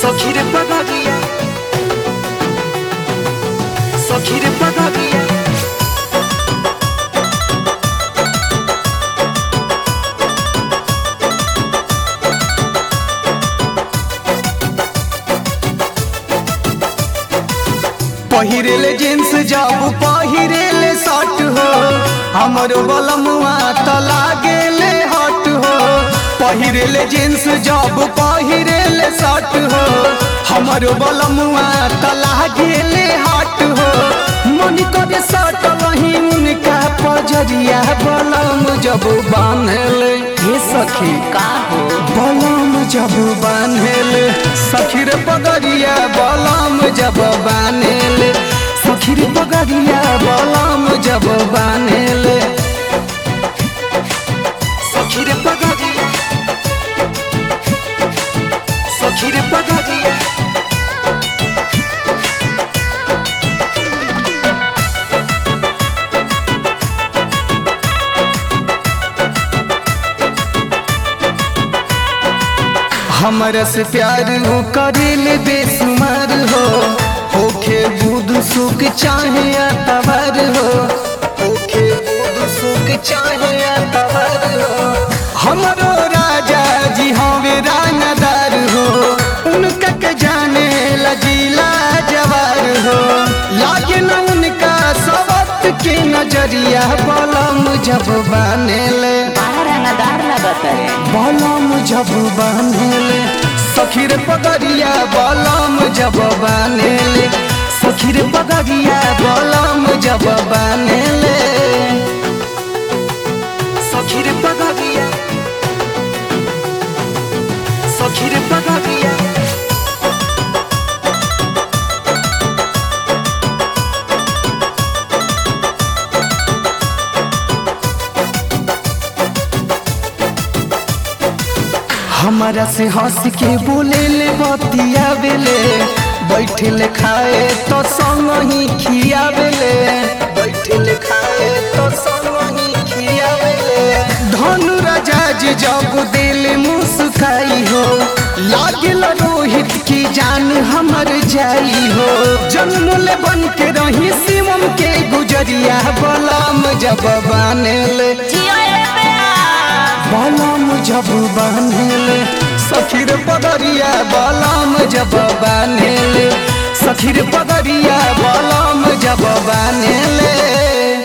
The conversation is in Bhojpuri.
Sokire pagagia Sokire pagagia पहिरेले जींस जब पहिरेले शर्ट हो हमर बलमुआ त लागेले हट हो पहिरेले जींस जब पहिरेले शर्ट हो हमर बलमुआ त लागेले हट हो मन करे शर्ट वही उनका पजरिया बलम जब बांधले हे सखी का हो बलम जब बान्हेले सखीर पगड़िया बलम जब बान्हेले सखीर पगड़िया बलम जब बान्हेले Sokire pagagia Sokire pagagia हमरा से प्यार हो करेले बेसुमार हो होखे बुध सुख चाहे अतवर हो होखे बुध सुख चाहे अतवर हो हमरो राजा जी हवे रानादार हो उनका के जाने लजीला जवार हो लागे न उनका सबक के नजरिया बलम जब बानेले बड़ा रंगदार लगत रे बलम जब बान्हेले सखीर पगड़िया बलम जब बान्हेले सखीर पगड़िया बलम जब बान्हेले Sokire pagagia Sokire pagagia हमारा से हंस के बोले ले बतिया बेले बैठे ले खाए तो संग ही खियावेले बैठे ले खाए तो संग ही खियावेले धनु राजा जी जब दिल मुस्काई हो लागल रोहित की जान हमर जाई हो जन्म ले बन के रही शिवम के गुजरिया बलम जब बानेले जियो रे प्यार बलम जब बान्हेले सखीर पगड़िया बलम जब बान्हेले सखीर पगड़िया बलम जब बान्हेले